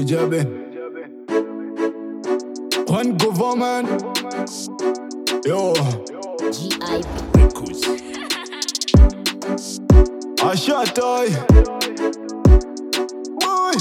Ejabe. One government. Yo, GIP. Records. I shot I. Boy.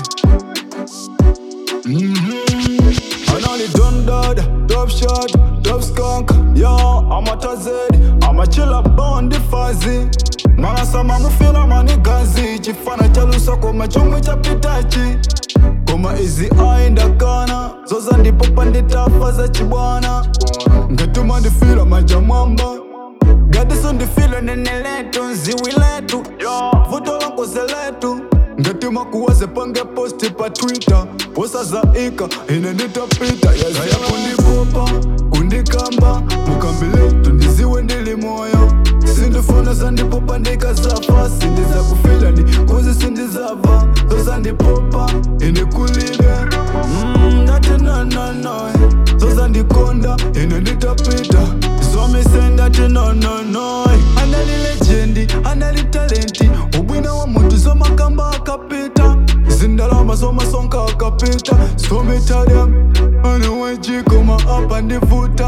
Mm-hmm. I know the done dad, top shot, top skunk. Yo, I'm a tazed, I'm a chiller bond the fuzzy. Mama sama mufila mani gazi chifana cha lusoko machomwe cha pitachi koma izi aenda kana zoza ndipo panditafa za chibwana ngatuma ndifila maja mwamba gadiso ndifile nene letu nziwi letu vuto lankoze letu ngatima kuwaze pange posti pa twitter posazaika ine nditapita yazaya kundipopa kundikamba mukambi letu ndiziwe ndili moyo sindifuna zandipopa ndikazafa sindiza kufila ndi kuzi sindizava zozandipopa ine kulibe Mm, ndati nonono zozandikonda ine nditapita zomise ndati nonono anali lejendi anali talenti ubwina wa muntu zomakamba akapita zindalama zomasonka akapita stomitariam anewejikoma apa ndivuta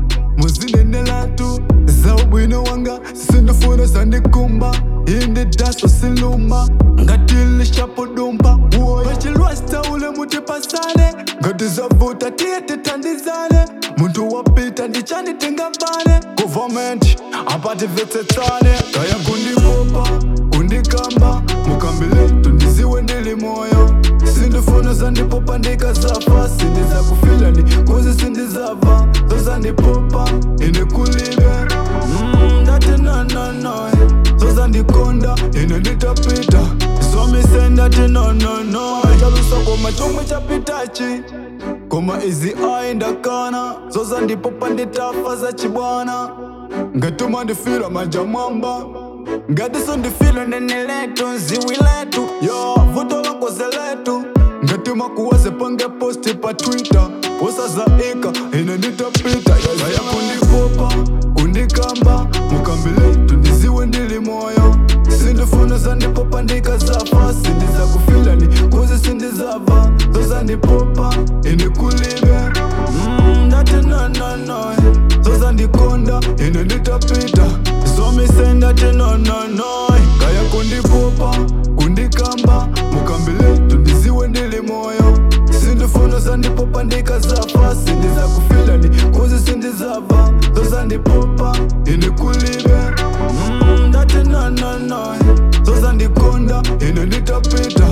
muzinenelatu za ubwino wanga sindifuna zandikumba indi daso siluma ngatilishapo-dumba pachilwasta ule mutipasane ngati zavuta tiye tithandizane muntu wapita ndichanitingavane government apativetsetsane kaya kundipopa kundikamba mukambi letu ndiziwe ndili moyo sindifuna zandipopa ndikazafa sindiza kufila ndi kuzi sindizava zozandipopa ine kulibe Mm, ndati nonono zozandikonda ine nditapita zomise ndati nonono chalusoko machomwe chapitachi koma izi aenda kana zozandipopa nditafa za chibwana ngatuma ndifila maja mwamba ngatiso ndifile nene letu nziwi letu yo vuto lankoze letu ngatima kuwaze pange posti pa twitter posazaika ine nditapita yazaya kundipopa kundikamba mukambi letu ndiziwe ndili moyo sindifuna zandipopa ndikazafa sindiza kufila ni kuzi sindizava zozandipopa ine kulibe Mm, ndati nonono zozandikonda ine nditapita zomise ndati nonono kaya kundipopa kundikamba mukambi letu ndiziwe ndili moyo sindifuna zandipopa ndikazafa sindiza kufila ni kuzi sindizava zozandipopa ine kulibe Mm, ndati nonono zozandikonda ine nditapita